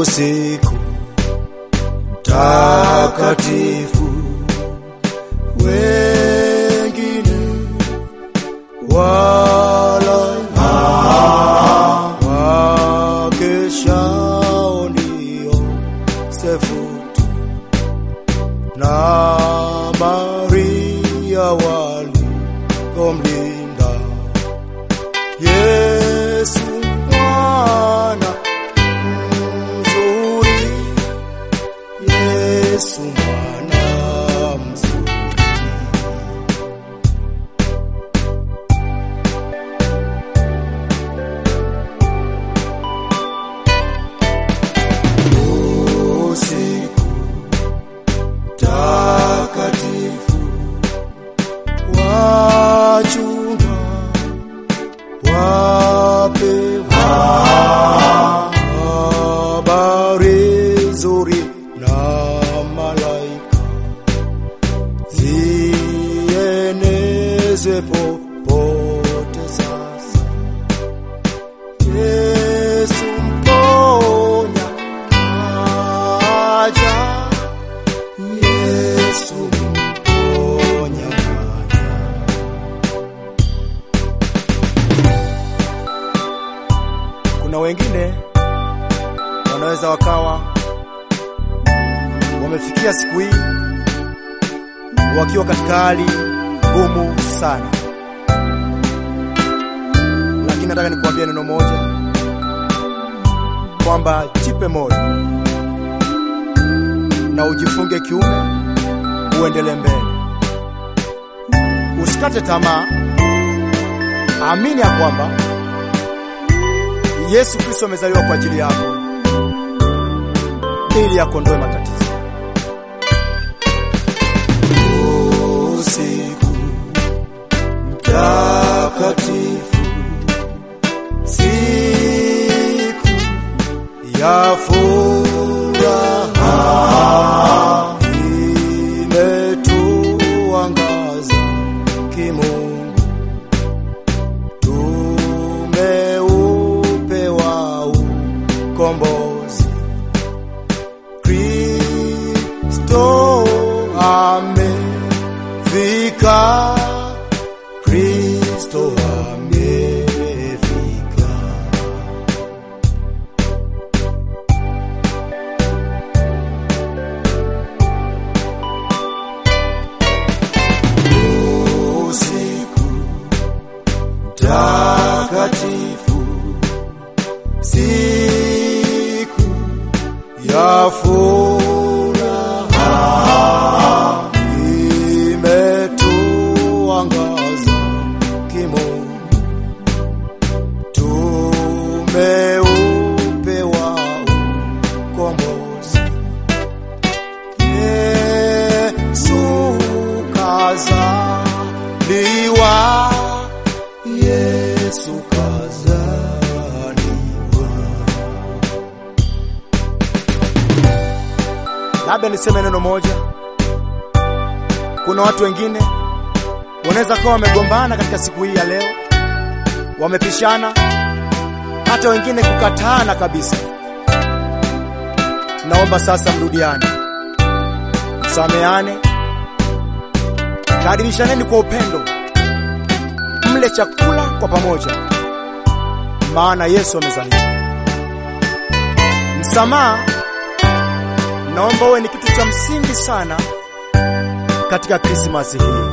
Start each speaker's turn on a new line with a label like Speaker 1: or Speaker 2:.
Speaker 1: usiku takatifu, wengine wala wakeshao ndio sefutu na Maria waliomlinda Yesu mwana mzuri, Yesu mwana mzuri. Usiku takatifu, wachunga wapewa habari nzuri na malaika, zienezwe popote sasa. Yesu mponya aja, Yesu mponya aja. Kuna wengine wanaweza wakawa wamefikia siku hii wakiwa katika hali ngumu sana, lakini nataka nikuambia neno moja kwamba jipe moyo na ujifunge kiume, uendelee mbele, usikate tamaa. Amini ya kwamba Yesu Kristo amezaliwa kwa ajili yako ili akondoe matatizo. Usiku mtakatifu, siku ya furaha, imetuangaza kimungu tumeupewa ukombozi. Kristo amefika, Kristo amefika. Usiku takatifu, siku ya furaha, imetuangaza kimungu, tumeupewa ukombozi. Yesu kazaliwa, Yesu kazaliwa. Labda niseme neno moja. Kuna watu wengine wanaweza kuwa wamegombana katika siku hii ya leo, wamepishana, hata wengine kukataana kabisa. Naomba sasa mrudiane, msameane, karibishaneni kwa upendo, mle chakula kwa pamoja, maana Yesu amezaliwa. Msamaha naomba uwe ni kitu cha msingi sana katika Krismasi hii.